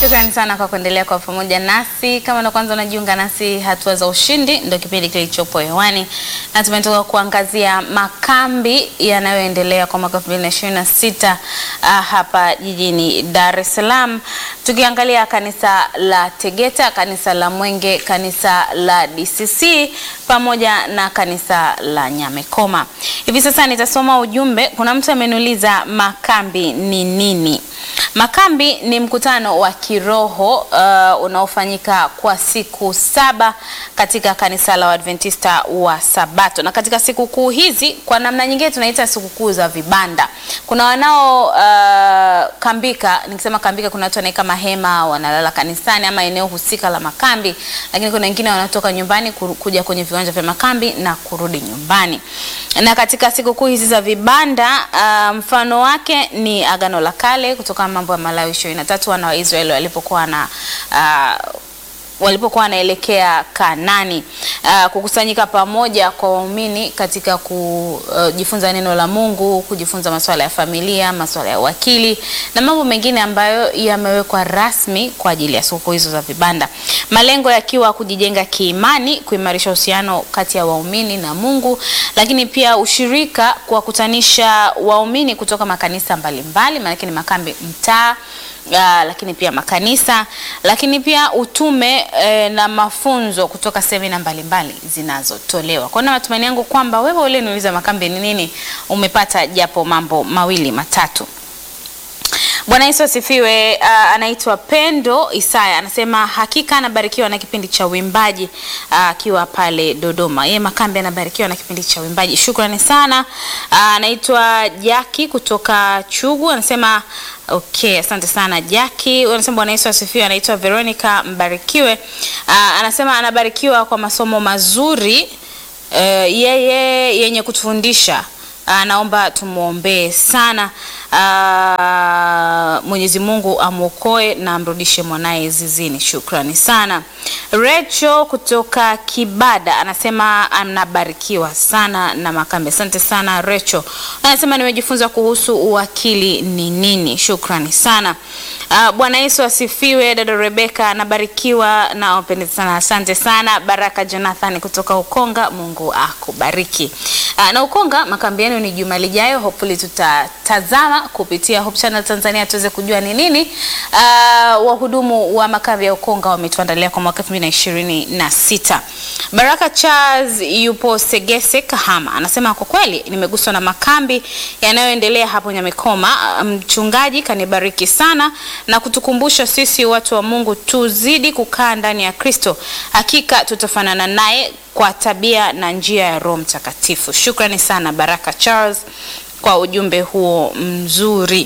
Shukrani sana kwa kuendelea kwa pamoja nasi. Kama ndo kwanza unajiunga nasi, hatua za ushindi ndio kipindi kilichopo hewani, na tumetoka kuangazia makambi yanayoendelea kwa mwaka 2026 uh, hapa jijini Dar es Salaam, tukiangalia kanisa la Tegeta, kanisa la Mwenge, kanisa la DCC pamoja na kanisa la Nyamekoma. Hivi sasa nitasoma ujumbe. Kuna mtu ameniuliza makambi ni nini? Makambi ni mkutano wa kiroho uh, unaofanyika kwa siku saba katika kanisa la Waadventista wa Sabato, na katika sikukuu hizi kwa namna nyingine tunaita sikukuu za vibanda. Kuna wanao uh, kambika, nikisema kambika, kuna watu wanaeka mahema wanalala kanisani ama eneo husika la makambi, lakini kuna wengine wanatoka nyumbani kuja kwenye viwanja vya makambi na kurudi nyumbani. Na katika sikukuu hizi za vibanda uh, mfano wake ni Agano la Kale kutoka Mambo ya Malawi ishirini na tatu wana wa Israeli walipokuwa na uh, walipokuwa wanaelekea Kanani, uh, kukusanyika pamoja kwa waumini katika kujifunza uh, neno la Mungu, kujifunza masuala ya familia, masuala ya wakili na mambo mengine ambayo yamewekwa rasmi kwa ajili ya siku hizo za vibanda, malengo yakiwa kujijenga kiimani, kuimarisha uhusiano kati ya waumini na Mungu, lakini pia ushirika, kuwakutanisha waumini kutoka makanisa mbalimbali, maana ni makambi mtaa Uh, lakini pia makanisa, lakini pia utume eh, na mafunzo kutoka semina mbalimbali zinazotolewa. Kwa hiyo matumaini yangu kwamba wewe ule niuliza makambi ni nini, umepata japo mambo mawili matatu. Bwana Yesu asifiwe. Uh, anaitwa Pendo Isaya anasema hakika anabarikiwa na kipindi cha uimbaji akiwa uh, pale Dodoma. Yeye makambi anabarikiwa na kipindi cha uimbaji. Shukrani sana. Uh, anaitwa Jaki kutoka Chugu anasema Okay, asante sana Jackie. Anasema Bwana Yesu asifiwe. Anaitwa Veronica Mbarikiwe. Uh, anasema anabarikiwa kwa masomo mazuri uh, yeye yenye kutufundisha. Uh, naomba tumwombee sana uh, Mwenyezi Mungu amwokoe na amrudishe mwanaye zizini. Shukrani sana. Recho kutoka Kibada anasema anabarikiwa sana na makambi. Asante sana Recho. Anasema nimejifunza kuhusu uwakili ni nini. Shukrani sana. Uh, Bwana Yesu asifiwe. Dada Rebeka anabarikiwa na wapendeza sana. Asante sana. Baraka Jonathan kutoka Ukonga, Mungu akubariki. Uh, na Ukonga makambi yenu ni juma lijayo, hopefully tutatazama kupitia Hope Channel Tanzania tuweze kujua ni nini uh, wahudumu wa makambi ya Ukonga wametuandalia kwa mwaka 2026. Baraka Charles yupo Segese Kahama, anasema kwa kweli nimeguswa na makambi yanayoendelea hapo Nyamekoma. Mchungaji kanibariki sana na kutukumbusha sisi watu wa Mungu tuzidi kukaa ndani ya Kristo, hakika tutafanana naye kwa tabia na njia ya Roho Mtakatifu. Shukrani sana Baraka Charles kwa ujumbe huo mzuri.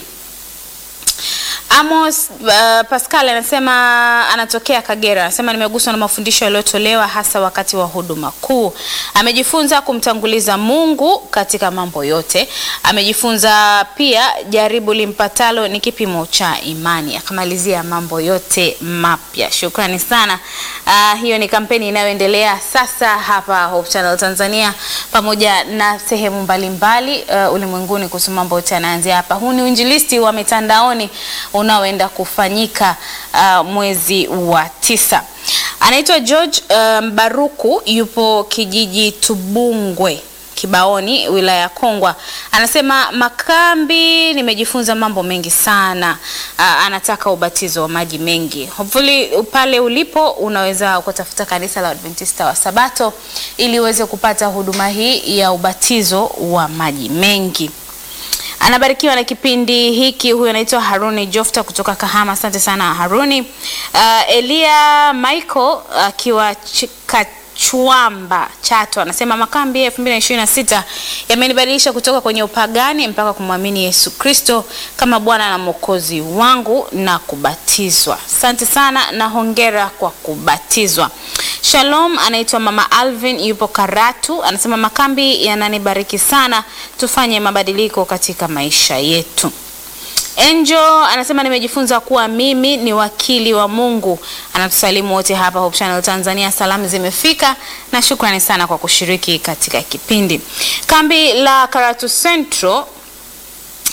Amos uh, Pascal anasema anatokea Kagera, anasema nimeguswa na mafundisho yaliyotolewa hasa wakati wa huduma kuu. Amejifunza kumtanguliza Mungu katika mambo yote. Amejifunza pia jaribu limpatalo ni kipimo cha imani. Akamalizia mambo yote mapya. Shukrani sana. Uh, hiyo ni kampeni inayoendelea sasa hapa Hope Channel Tanzania pamoja na sehemu mbalimbali uh, ulimwenguni kuhusu mambo yote yanaanzia hapa. Huu ni uinjilisti wa mitandaoni unaoenda kufanyika uh, mwezi wa tisa. Anaitwa George Mbaruku, um, yupo kijiji Tubungwe Kibaoni, wilaya ya Kongwa. Anasema makambi, nimejifunza mambo mengi sana. Uh, anataka ubatizo wa maji mengi. Hopefully pale ulipo unaweza kutafuta kanisa la Adventista wa Sabato ili uweze kupata huduma hii ya ubatizo wa maji mengi. Anabarikiwa na kipindi hiki. Huyu anaitwa Haruni Jofta kutoka Kahama. Asante sana Haruni. Uh, Elia Michael akiwa uh, Chwamba Chato anasema makambi ya 2026 yamenibadilisha kutoka kwenye upagani mpaka kumwamini Yesu Kristo kama Bwana na Mwokozi wangu na kubatizwa. Asante sana na hongera kwa kubatizwa. Shalom, anaitwa Mama Alvin yupo Karatu, anasema makambi yananibariki sana, tufanye mabadiliko katika maisha yetu. Angel anasema nimejifunza kuwa mimi ni wakili wa Mungu. Anatusalimu wote hapa Hope Channel Tanzania, salamu zimefika na shukrani sana kwa kushiriki katika kipindi. Kambi la Karatu Central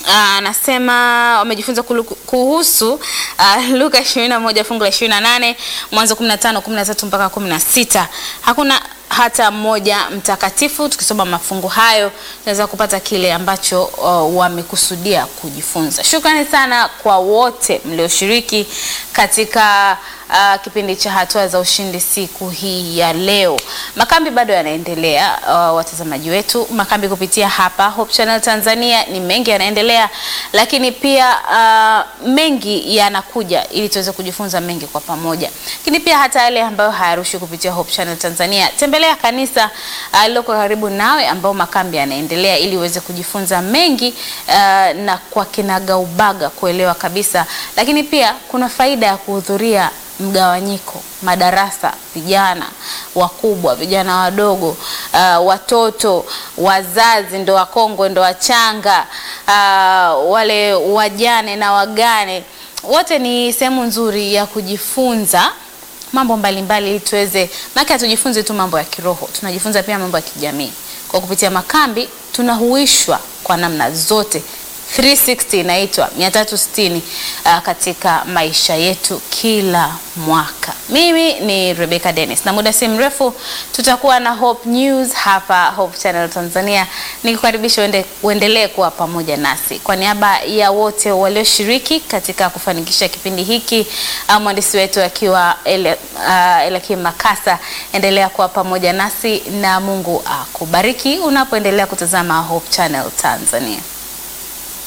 anasema wamejifunza kulu- kuhusu uh, Luka 21 fungu la 28, Mwanzo 15 13 mpaka 16. Hakuna hata mmoja mtakatifu. Tukisoma mafungu hayo tunaweza kupata kile ambacho uh, wamekusudia kujifunza. Shukrani sana kwa wote mlioshiriki katika uh, kipindi cha hatua za ushindi siku hii ya leo. Makambi bado yanaendelea, uh, watazamaji wetu, makambi kupitia hapa Hope Channel Tanzania ni mengi yanaendelea, lakini pia uh, mengi yanakuja ili tuweze kujifunza mengi kwa pamoja, lakini pia hata yale ambayo hayarushi kupitia Hope Channel Tanzania, tembelea kanisa uh, lililoko karibu nawe ambao makambi yanaendelea ili uweze kujifunza mengi uh, na kwa kinagaubaga kuelewa kabisa, lakini pia kuna faida ya kuhudhuria mgawanyiko madarasa, vijana wakubwa, vijana wadogo, uh, watoto, wazazi, ndo wakongwe, ndo wachanga, uh, wale wajane na wagane, wote ni sehemu nzuri ya kujifunza mambo mbalimbali ili tuweze, maana hatujifunze tu mambo ya kiroho, tunajifunza pia mambo ya kijamii. Kwa kupitia makambi tunahuishwa kwa namna zote 360 inaitwa 360 uh, katika maisha yetu kila mwaka. Mimi ni Rebecca Dennis na muda si mrefu tutakuwa na Hope News hapa Hope Channel Tanzania. Nikukaribisha uende, uendelee kuwa pamoja nasi. Kwa niaba ya wote walioshiriki katika kufanikisha kipindi hiki, uh, mwandishi wetu akiwa ele, uh, Elakim Makasa, endelea kuwa pamoja nasi na Mungu akubariki unapoendelea kutazama Hope Channel Tanzania.